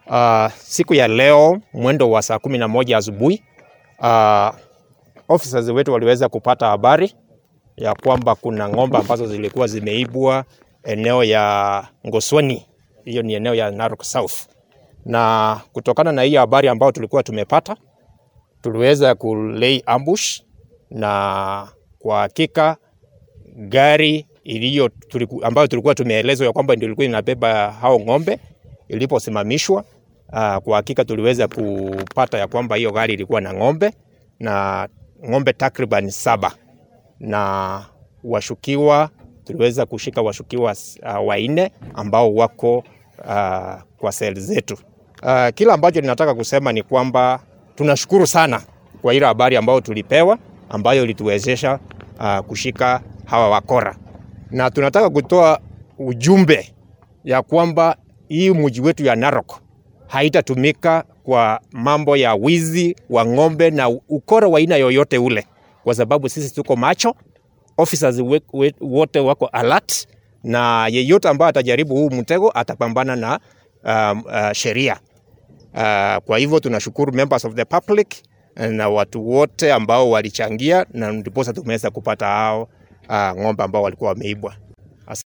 Uh, siku ya leo mwendo wa saa kumi na moja asubuhi uh, officers wetu waliweza kupata habari ya kwamba kuna ng'ombe ambazo zilikuwa zimeibwa eneo ya Ngoswani, hiyo ni eneo ya Narok South, na kutokana na hiyo habari ambayo tulikuwa tumepata, tuliweza kulay ambush, na kwa hakika gari iliyo tuliku, ambayo tulikuwa tumeelezwa ya kwamba ndio ilikuwa inabeba hao ng'ombe iliposimamishwa, uh, kwa hakika tuliweza kupata ya kwamba hiyo gari ilikuwa na ng'ombe na ng'ombe takriban saba na washukiwa tuliweza kushika washukiwa uh, wanne ambao wako uh, kwa seli zetu. Uh, kila ambacho ninataka kusema ni kwamba tunashukuru sana kwa ile habari ambayo tulipewa ambayo ilituwezesha uh, kushika hawa wakora, na tunataka kutoa ujumbe ya kwamba hii mji wetu ya Narok haitatumika kwa mambo ya wizi wa ng'ombe na ukora wa aina yoyote ule, kwa sababu sisi tuko macho, officers we, we, wote wako alert, na yeyote ambaye atajaribu huu mtego atapambana na um, uh, sheria. Uh, kwa hivyo tunashukuru members of the public na watu wote ambao walichangia, na ndiposa tumeweza kupata hao uh, ng'ombe ambao walikuwa wameibwa.